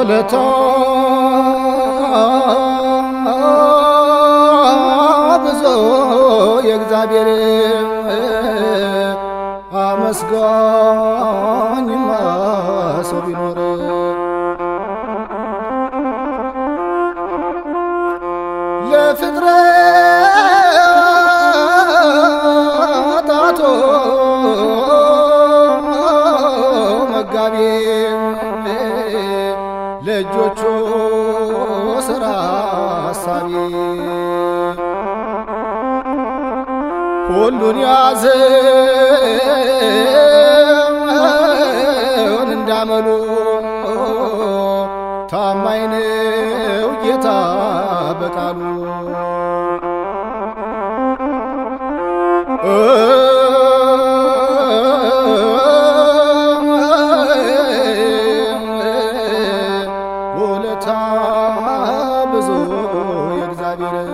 ውለታ ብዙ የእግዚአብሔር አመስጋኝማ ሰው ቢኖር ለፍጥረታቶ መጋቢ ለእጆቹ ስራ አሳቢ ሁሉን ያዘውን እንዳመሉ ታማኝ ነው ጌታ በቃሉ ውለታ ብዙ የእግዚአብሔር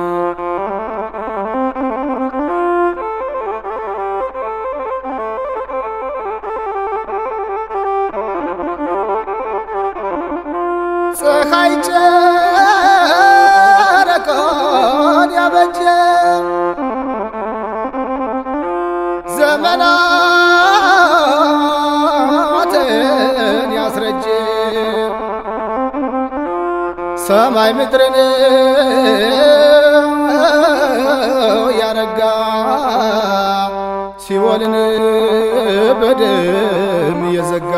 ፀሐይ ጨረቃን ያበጀ ዘመናትን ያስረጀ ሰማይ ምድርን ያረጋ ሲኦልን በደም የዘጋ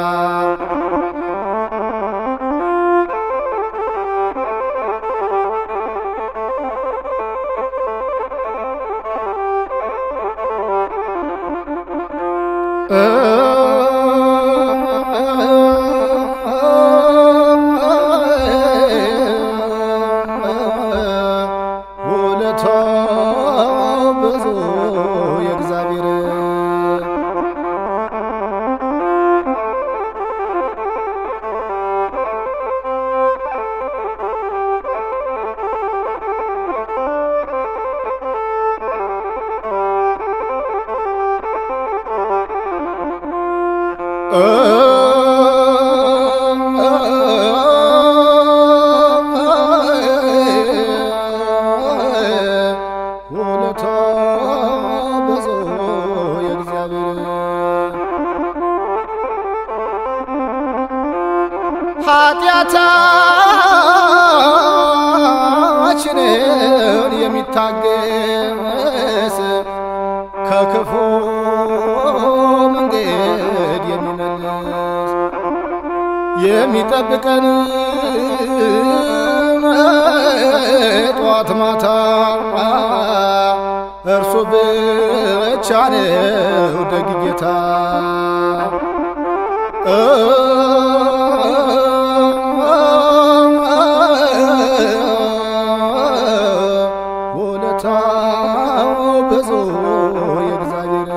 ውለታ ብዙ የእግዚአብሔር ውለታ ብዙ የእግዚአብሔር ኃጢአታችንን የሚታገስ ከክፉ መንገድ የሚመልስ የሚጠብቀን ጠዋት ማታ እርሱ ብቻ ነው ደግ ጌታ። ውለታው ብዙ የእግዚአብሔር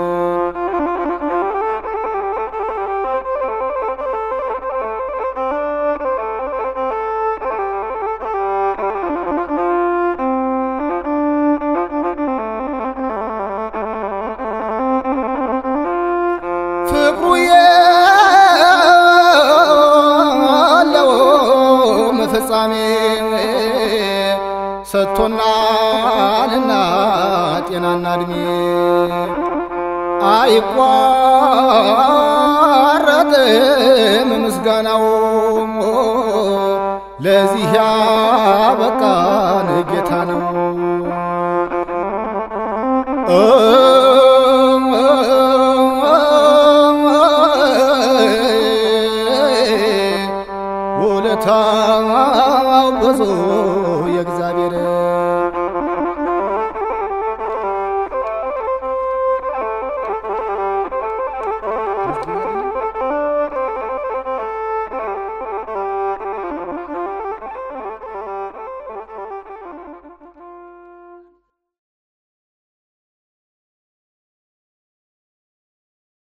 ፍቅሩ የለውም ፍጻሜ ሰጥቶናልና ጤናና እድሜ አይቋረጥም ምስጋናው ለዚህ ያበቃን ጌታ ነው።